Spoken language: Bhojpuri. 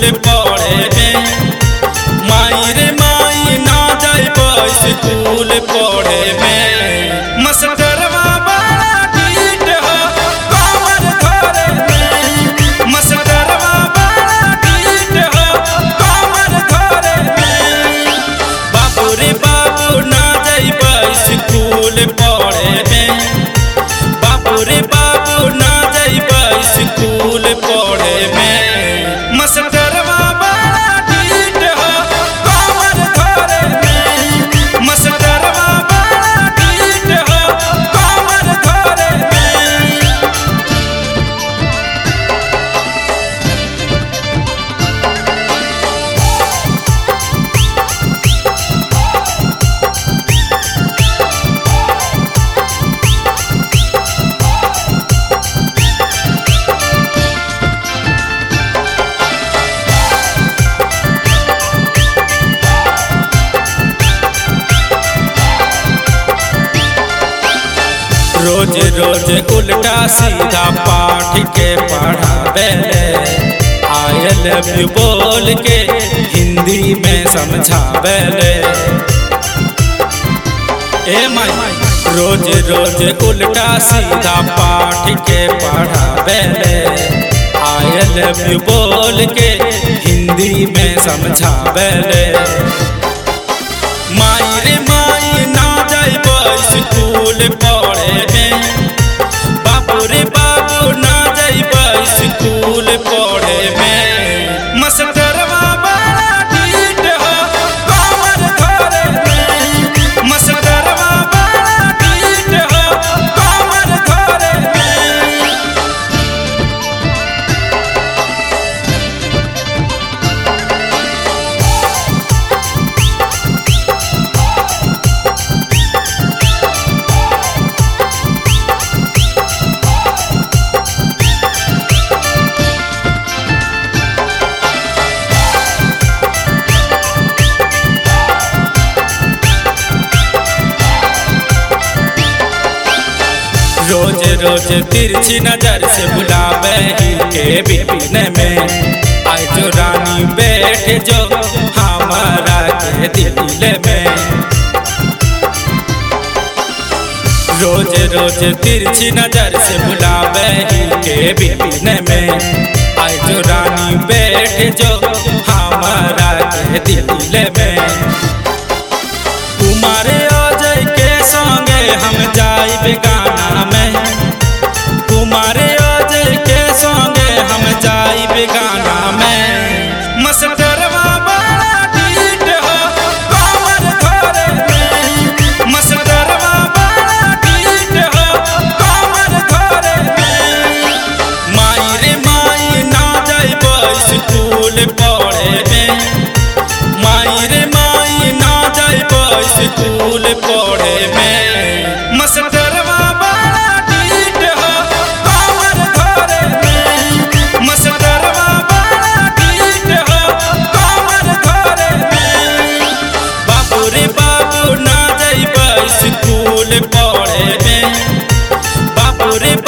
स्कूल पढ़े में माई रे माई ना जाइब स्कूल पढ़े में मास्टरवा बड़ा ढीठ हो कमर धरे में मास्टरवा बड़ा ढीठ हो कमर धरे में बाबू रे बाबू ना जाइब स्कूल पढ़े में बाबू रे बाबू ना जाइब स्कूल पढ़े में मास्टरवा बड़ा ढीठ हो कमर धरे में मास्टरवा बड़ा ढीठ हो कमर धरे में रोज रोज उल्टा सीधा पाठ के पढ़ावे आई लव यू बोल के हिंदी में समझावे ए माई रोज रोज उल्टा सीधा पाठ के पढ़ावे आई लव यू बोल के हिंदी में समझावे माई रे माई ना जाइब स्कूल पढ़े में बाबू रे बाबू ना जाइब स्कूल पढ़े में मास्टरवा बड़ा ढीठ हो कमर धरे में मास्टरवा बड़ा ढीठ हो कमर धरे में रोज रोज तिरछी नजर से बुलावे ही के बिपिन में आज जो रानी बैठ जो हमारा के दिल में रोज रोज तिरछी नजर से बुलावे ही के बिपिन में आज जो रानी बैठ जो हमारा के दिल में कुमारे अजय के संगे हम जाइब गाना में कुमारे अजय के संगे हम जाइब गाना में मास्टरवा बड़ा ढीठ हो कमर धरे में मास्टरवा बड़ा ढीठ हो कमर धरे में माई रे माई ना जाइब स्कूल पढ़े में माई रे माई ना जाइब स्कूल पढ़े में मास्टरवा बड़ा ढीठ हो कमर धरे में मास्टरवा बड़ा ढीठ हो कमर धरे में बाबू रे बाबू ना जाइब स्कूल पढ़े में बाबू रे